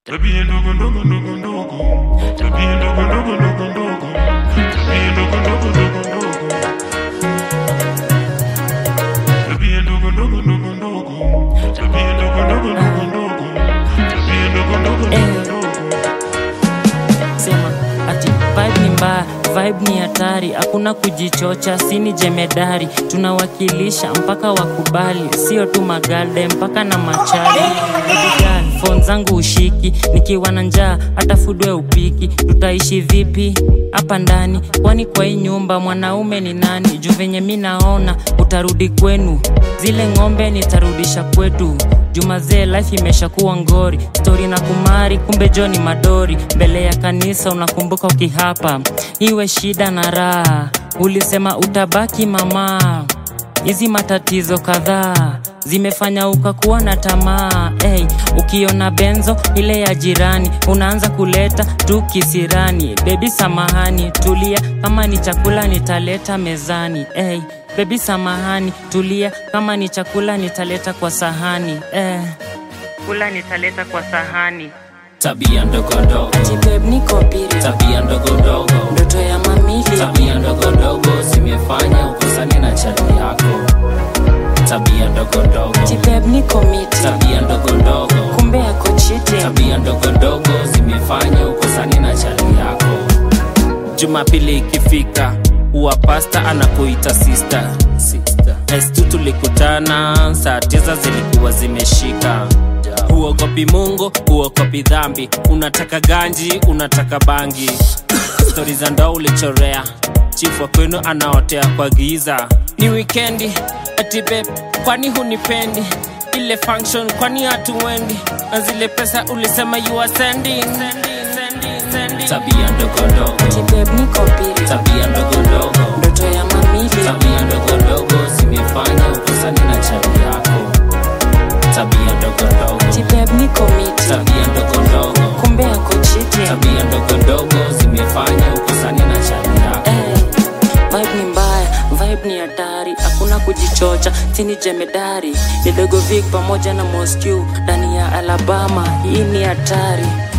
Tabia ndogo ndogo ndogo ndogo. Tabia ndogo ndogo ndogo ndogo. Tabia ndogo ndogo ndogo ndogo. Tabia ndogo ndogo ndogo ndogo. Tabia ndogo ndogo ndogo ndogo. Tabia ndogo ndogo ndogo ndogo. sema ati vibe ni mbaya vibe ni hatari hakuna kujichocha sini jemedari tunawakilisha mpaka wakubali sio tu magalde mpaka na machari fon zangu ushiki nikiwa na njaa hata fudwe upiki tutaishi vipi hapa ndani kwani kwa hii nyumba mwanaume ni nani juu venye mi naona utarudi kwenu zile ng'ombe nitarudisha kwetu jumazee life imeshakuwa ngori stori na kumari kumbe joni madori mbele ya kanisa unakumbuka ukihapa iwe shida na raha ulisema utabaki mama hizi matatizo kadhaa zimefanya ukakuwa na tamaa hey, ukiona benzo ile ya jirani unaanza kuleta tu kisirani bebi samahani tulia kama ni chakula nitaleta mezani hey, bebi samahani tulia kama ni chakula nitaleta kwa sahani eh, kula nitaleta kwa sahani tabia ndogo ndogo ati beb niko piri tabia ndogo ndogo ndoto ya mamili tabia ndogo ndogo zimefanya ukosani na chati yako tabia ndogo ndogo ati beb niko miti tabia ndogo ndogo kumbe yako chiti tabia ndogo ndogo zimefanya ukosani na chati yako jumapili ikifika huwa pasta anakuita sister estu tulikutana saa tisa zilikuwa zimeshika huogopi mungu huogopi dhambi unataka ganji unataka bangi stori za ndoa ulichorea chifu wa kwenu anaotea kwa giza ni wikendi ati beb kwani hunipendi ile function kwani hatuendi na zile pesa ulisema you are sending, sending, sending, sending. tabia ndogo ndogo ati beb niko piri tabia ndogo ndogo ndoto ya mamili tabia ndogo ndogo zimefanya ukosani na chati yako tabia ndogo ndogo ati beb niko miti tabia ndogo ndogo kumbe yako chiti tabia ndogo ndogo zimefanya ukosani na chati yako Eh, vibe ni mbaya vibe ni hatari hakuna kujichocha tini jemedari ni dogo Vic pamoja na mosq ndani ya alabama hii ni hatari